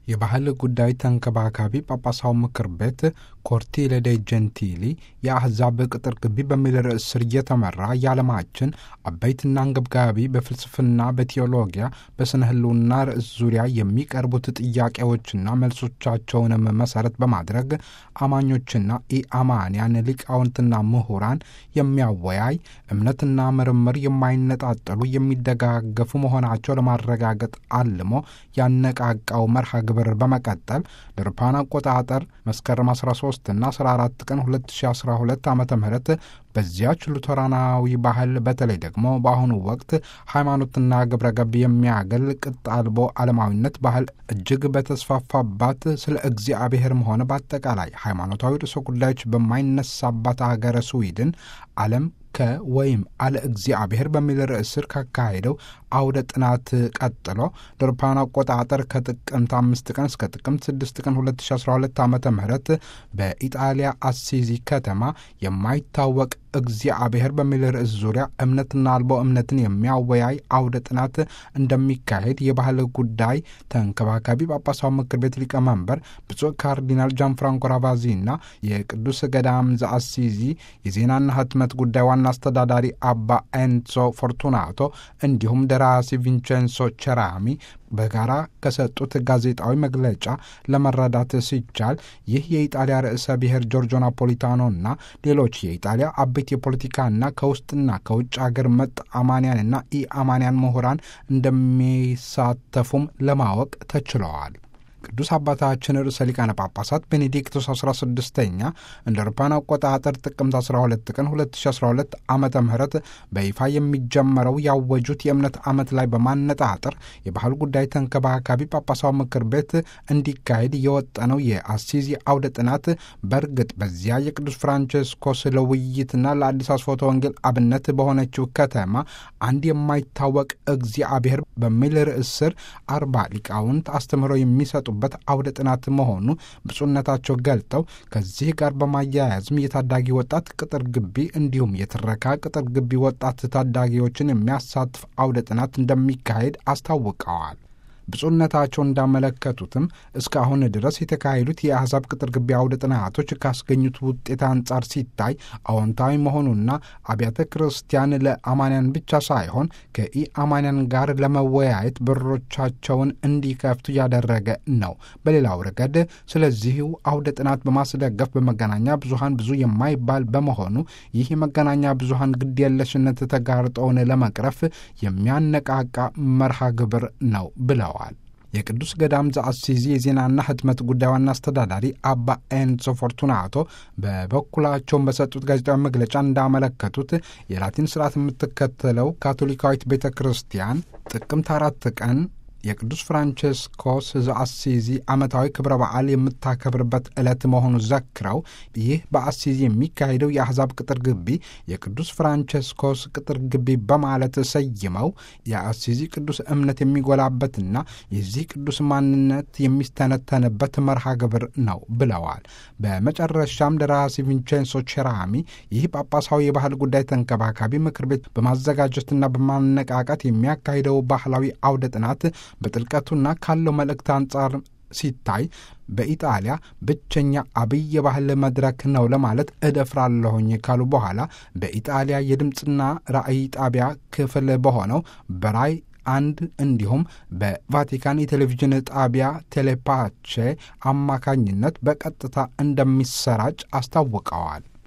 የባህል ጉዳይ ተንከባካቢ ጳጳሳው ምክር ቤት ኮርቲለ ዴ ጀንቲሊ የአሕዛብ ቅጥር ግቢ በሚል ርዕስ ስር እየተመራ የዓለማችን አበይትና አንገብጋቢ በፍልስፍና፣ በቴዎሎጊያ፣ በስነ ህልውና ርዕስ ዙሪያ የሚቀርቡት ጥያቄዎችና መልሶቻቸውንም መሰረት በማድረግ አማኞችና ኢአማንያን ሊቃውንትና ምሁራን የሚያወያይ እምነትና ምርምር የማይነጣጠሉ የሚደጋገፉ መሆናቸው ለማረጋገጥ አልሞ ያነቃቃው መርሃ ግብር በመቀጠል ለአውሮፓውያን አቆጣጠር መስከረም 13 እና 14 ቀን 2012 ዓ ም በዚያች ሉተራናዊ ባህል በተለይ ደግሞ በአሁኑ ወቅት ሃይማኖትና ግብረ ገብ የሚያገል ቅጥ አልቦ ዓለማዊነት ባህል እጅግ በተስፋፋባት ስለ እግዚአብሔርም ሆነ በአጠቃላይ ሃይማኖታዊ ርዕሰ ጉዳዮች በማይነሳባት አገረ ስዊድን ዓለም ከ ወይም አለ እግዚአብሔር በሚል ርዕስ ስር ካካሄደው አውደ ጥናት ቀጥሎ ለአውሮፓውያን አቆጣጠር ከጥቅምት አምስት ቀን እስከ ጥቅምት ስድስት ቀን 2012 ዓ ም በኢጣሊያ አሲዚ ከተማ የማይታወቅ እግዚአብሔር በሚል ርዕስ ዙሪያ እምነትና አልቦ እምነትን የሚያወያይ አውደ ጥናት እንደሚካሄድ የባህል ጉዳይ ተንከባካቢ ጳጳሳዊ ምክር ቤት ሊቀመንበር ብፁዕ ካርዲናል ጃን ፍራንኮ ራቫዚና የቅዱስ ገዳም ዘአሲዚ የዜናና ህትመት ጉዳይ ዋና አስተዳዳሪ አባ ኤንሶ ፎርቱናቶ እንዲሁም ደራሲ ቪንቼንሶ ቸራሚ በጋራ ከሰጡት ጋዜጣዊ መግለጫ ለመረዳት ሲቻል ይህ የኢጣሊያ ርዕሰ ብሔር ጆርጆ ናፖሊታኖና ሌሎች የኢጣሊያ አበይት የፖለቲካና ከውስጥና ከውጭ አገር መጥ አማንያንና ኢአማንያን ምሁራን እንደሚሳተፉም ለማወቅ ተችለዋል። ቅዱስ አባታችን ርዕሰ ሊቃነ ጳጳሳት ቤኔዲክቶስ 16ኛ እንደ አውሮፓውያን አቆጣጠር ጥቅምት 12 ቀን 2012 ዓመተ ምህረት በይፋ የሚጀመረው ያወጁት የእምነት ዓመት ላይ በማነጣጠር የባህል ጉዳይ ተንከባካቢ ጳጳሳዊ ምክር ቤት እንዲካሄድ የወጠነው የአሲዚ አውደ ጥናት በእርግጥ በዚያ የቅዱስ ፍራንቼስኮስ ለውይይትና ለአዲስ አስፎተ ወንጌል አብነት በሆነችው ከተማ አንድ የማይታወቅ እግዚአብሔር በሚል ርዕስ ስር አርባ ሊቃውንት አስተምህሮ የሚሰጡ በት አውደ ጥናት መሆኑ ብፁዕነታቸው ገልጠው ከዚህ ጋር በማያያዝም የታዳጊ ወጣት ቅጥር ግቢ እንዲሁም የትረካ ቅጥር ግቢ ወጣት ታዳጊዎችን የሚያሳትፍ አውደ ጥናት እንደሚካሄድ አስታውቀዋል። ብፁዕነታቸው እንዳመለከቱትም እስካሁን ድረስ የተካሄዱት የአሕዛብ ቅጥር ግቢ አውደ ጥናቶች ካስገኙት ውጤት አንጻር ሲታይ አዎንታዊ መሆኑና አብያተ ክርስቲያን ለአማንያን ብቻ ሳይሆን ከኢአማንያን ጋር ለመወያየት በሮቻቸውን እንዲከፍቱ ያደረገ ነው። በሌላው ረገድ ስለዚሁ አውደ ጥናት በማስደገፍ በመገናኛ ብዙኃን ብዙ የማይባል በመሆኑ ይህ የመገናኛ ብዙኃን ግድየለሽነት ተጋርጠውን ለመቅረፍ የሚያነቃቃ መርሃ ግብር ነው ብለዋል። የቅዱስ ገዳም ዘአሲዚ የዜናና ህትመት ጉዳይ ዋና አስተዳዳሪ አባ ኤንሶ ፎርቱናቶ በበኩላቸውን በሰጡት ጋዜጣዊ መግለጫ እንዳመለከቱት የላቲን ስርዓት የምትከተለው ካቶሊካዊት ቤተ ክርስቲያን ጥቅምት አራት ቀን የቅዱስ ፍራንቼስኮስ ዘአሲዚ ዓመታዊ ክብረ በዓል የምታከብርበት ዕለት መሆኑ ዘክረው ይህ በአሲዚ የሚካሄደው የአሕዛብ ቅጥር ግቢ የቅዱስ ፍራንቼስኮስ ቅጥር ግቢ በማለት ሰይመው የአሲዚ ቅዱስ እምነት የሚጎላበትና የዚህ ቅዱስ ማንነት የሚስተነተንበት መርሃ ግብር ነው ብለዋል። በመጨረሻም ደራሲ ቪንቼንሶ ቼራሚ ይህ ጳጳሳዊ የባህል ጉዳይ ተንከባካቢ ምክር ቤት በማዘጋጀትና በማነቃቃት የሚያካሂደው ባህላዊ አውደ ጥናት በጥልቀቱና ካለው መልእክት አንጻር ሲታይ በኢጣሊያ ብቸኛ አብይ የባህል መድረክ ነው ለማለት እደፍራለሁኝ ካሉ በኋላ በኢጣሊያ የድምፅና ራዕይ ጣቢያ ክፍል በሆነው በራይ አንድ እንዲሁም በቫቲካን የቴሌቪዥን ጣቢያ ቴሌፓቼ አማካኝነት በቀጥታ እንደሚሰራጭ አስታውቀዋል።